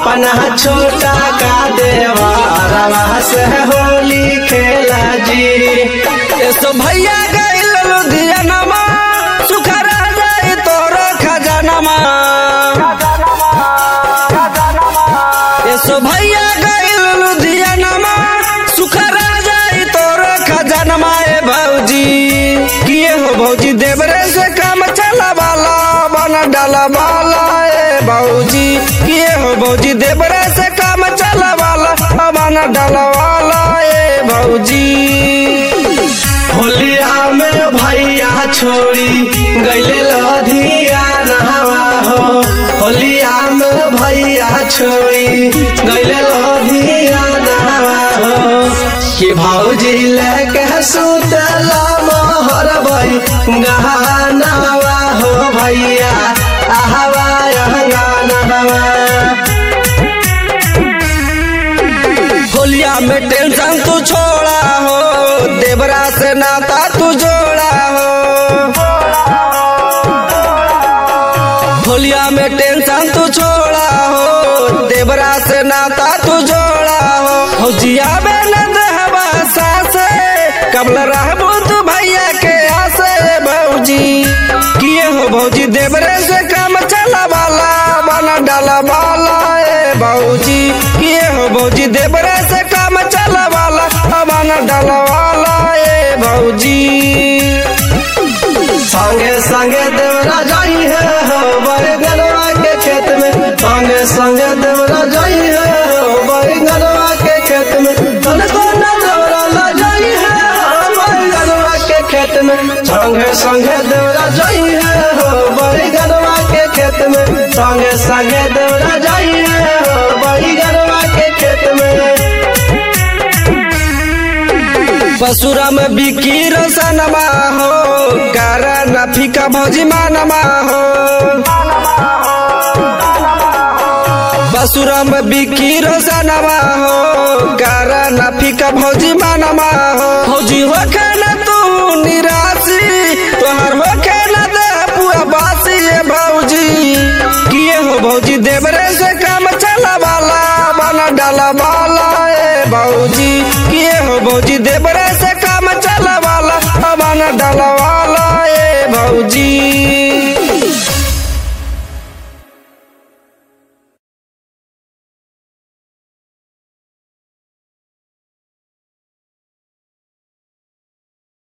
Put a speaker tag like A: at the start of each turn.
A: अपना छोटा का देवरवा से होली खेला जी
B: एसो भैया गइल लुधियानमा सुखरा जाई तोर खजानमा एसो भैया गइल लुधियानमा सुखरा जाई तोर खजानमा ए भौजी किए हो भौजी देवरे से काम चला वाला बन डाला वाला ए भौजी किए हो भौजी देवरे से काम चला वाला बन डाला वाला ए भौजी
A: होलिया में भैया छोड़ी गैले लधिया नहवा हो होलिया में भैया छोड़ी गैले लधिया नहवा हो कि भौजी लेके सुतला मोहर भई गहनावा हो भैया आहवा गानवा
B: होलिया में टेंशन तू छोड़ा हो देवरा से नाता तू जोड़ा हो होलिया में टेंशन तू छोड़ा हो देवरा से नाता तू जोड़ा हो फौजिया में न देहबा सासे कबल रहबू तू भैया के आसे भौजी किए हो भौजी देवरे से काम चला वाला बना डाला वाला ए भौजी किए हो भौजी देवरे से काम चला वाला बना डाला वाला ए भौजी
A: संगे संगे देवरा जाई है हो बैगनवा के खेत में संगे संगे देवरा जाई है हो बैगनवा के खेत में तन को न देवरा ला जाई है हो बैगनवा के खेत में संगे संगे देवरा जाई है हो बैगनवा के खेत में संगे संगे देवरा जाई है हो बैगनवा के खेत में
B: बसुरा में बिकी रोशनमा हो कारा नफी का भौजी मानमा हो बसुरा में बिकी रोशनमा हो कारा नफी का भौजी मानमा हो भौजी हो न तू निराशी तोहर हो न दे पुआ बासी ये भौजी किए हो भौजी देवरे से काम चला वाला बना डाला वाला ए भौजी किए हो भौजी देवरे से काम चला वाला बना डाला